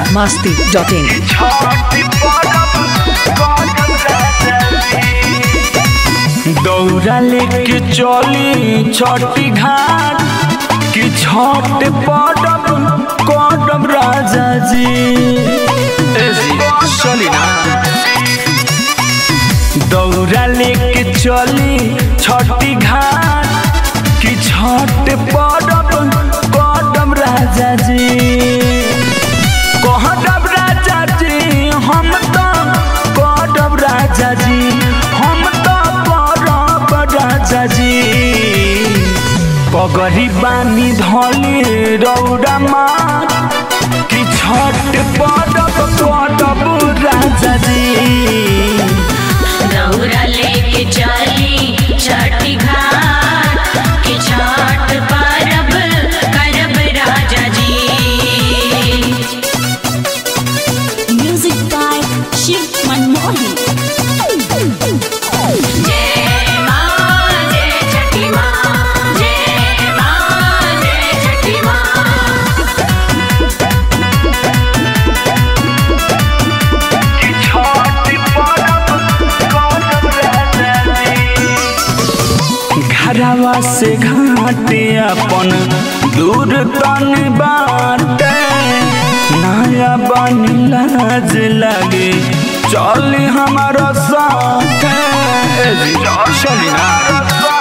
masti.in. दौरा लेके चली छठी घाट कि छठ पड़ब करब राजा जी चली ना दौरा लेके चली छठी घाट कि छठ पड़ब करब राजा जी कहब राजा जी हम तो करब राजा जी हम तो करब राजा जी पगरी बानी धली रौरा मार कि छठ पड़ब करब राजा जी दौरा लेके चली छठी घाट के छठ परब करब राजा जी Music by Shiv Manmohan. जय माँ जय छठी माँ जय माँ जय छठी माँ घरवा से घाटे अपन दूर तन बाटे नया बन लाज लगे चल हमारा साथ चली ना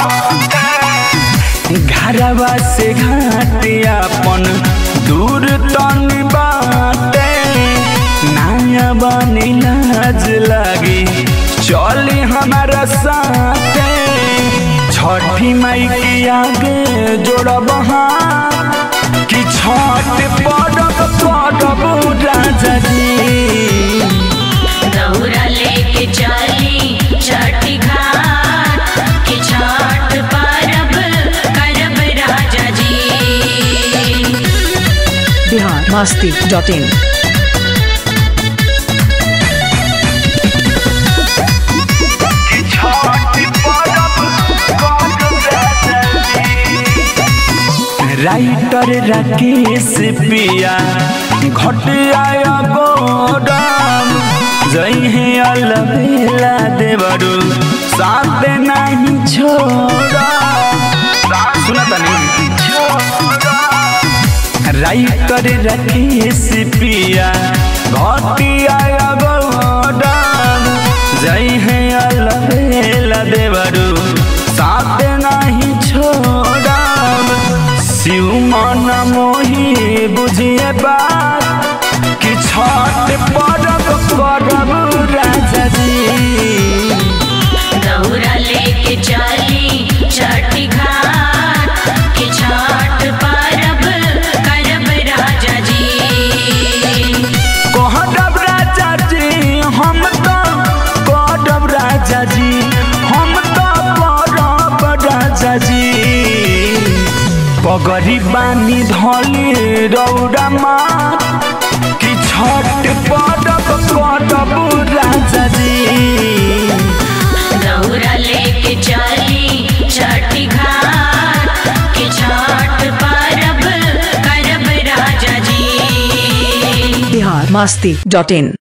घरवा से घाटे अपन दूर तन बाटे नया बन लाज लगे चली हमारा साथ छठी माई के आगे जोड़ब हाथ कि छठ पड़ब पड़ब राजा जी दौरा लेके चली छठी घाट के छठ परब करब राजा जी Bihar masti.in. राइटर राकेश पिया घटिया गोराम जई है अलबेला देवरू साथ नहीं छोड़ा सुना तनी राइटर राकेश पिया घटिया गोराम जई है अलबेला देवरू साथ नहीं छोड़ा शिव मन मोही बुझिए बात कि छठ पड़ब करब राजा जी दौरा लेके चली छठी घाट के छठ परब करब राजा जी कहब राजा जी हम तो करब राजा जी हम तो करब राजा जी पगरी बानी धली रौरा मार कि छठ पड़ब करब राजा जी दौरा लेके चली छठी घाट के छठ परब करब राजा जी Bihar masti.in.